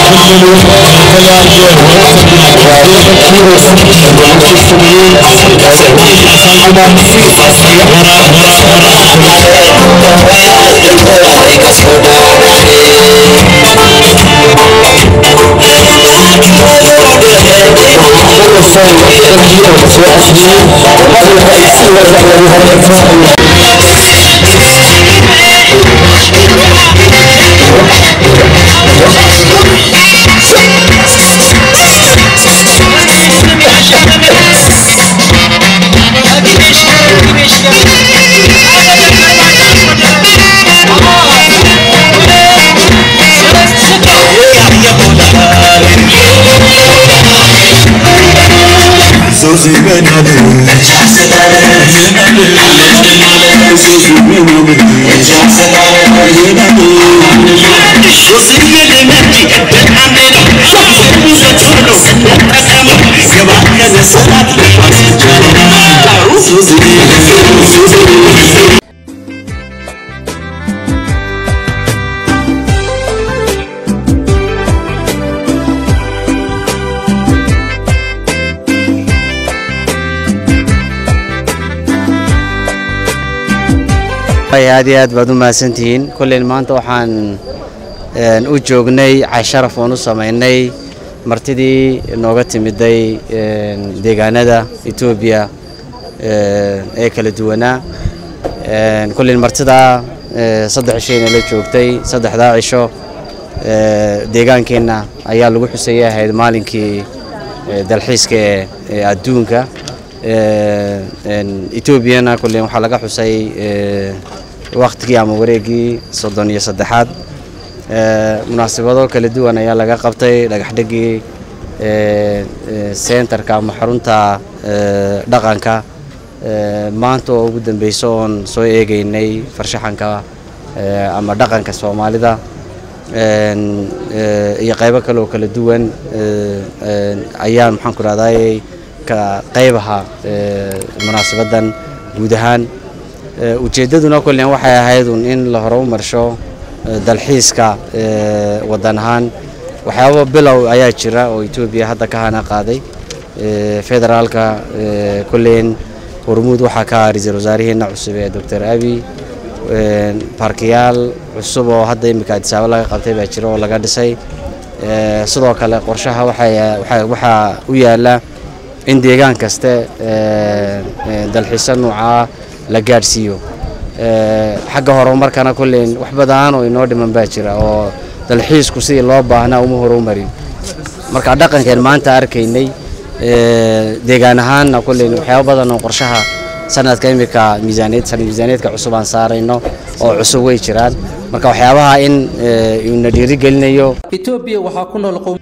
aad iyo aad baad u mahadsantihiin kolleyn maanta waxaan u joognay casharaf oon u samaynay martidii nooga timiday deegaanada etoobiya ee kala duwanaa kolleyn martidaa saddex cishayna la joogtay saddexdaa cisho deegaankeenna ayaa lagu xusayay ahayd maalinkii dalxiiska ee adduunka etoobiyana kolleyn waxaa laga xusay waktigii ama wareegii soddon iyo saddexaad munaasabado kala duwan ayaa laga qabtay dhagaxdhigii sentarka ama xarunta dhaqanka maanta oo ugu dambeyso oon soo eegeynay farshaxanka ama dhaqanka soomaalida iyo qaybo kale oo kala duwan ayaan maxaan ku rahday ka qaybaha munaasabadan guud ahaan ujeeddaduna kollen waxay ahayd un in la hore u marsho dalxiiska waddan ahaan waxyaaba bilow ayaa jira oo etoobiya hadda ka hana qaaday federaalka kolleen hormuud waxaa ka ah ra-iisul wasaaraheena cusub ee doctor abi baarkiyaal cusub oo hadda iminka adisaabo laga qabtay baa jira oo laga dhisay sidoo kale qorshaha waxaa u yaala in deegaan kaste dalxiisa nuucaa la gaadhsiiyo xagga horumarkana kolleyn wax badan oo inoo dhiman baa jira oo dalxiisku sidii loo baahnaa uma horumarin marka dhaqankeen maanta arkaynay deegaan ahaanna kolleyn waxyaaba badan oo qorshaha sanadka imika miisaaniyad sanad miisaaniyadka cusub aan saarayno oo cusub way jiraan marka waxyaabaha in na dhiirigelinayo etoobiya waxaa ku nool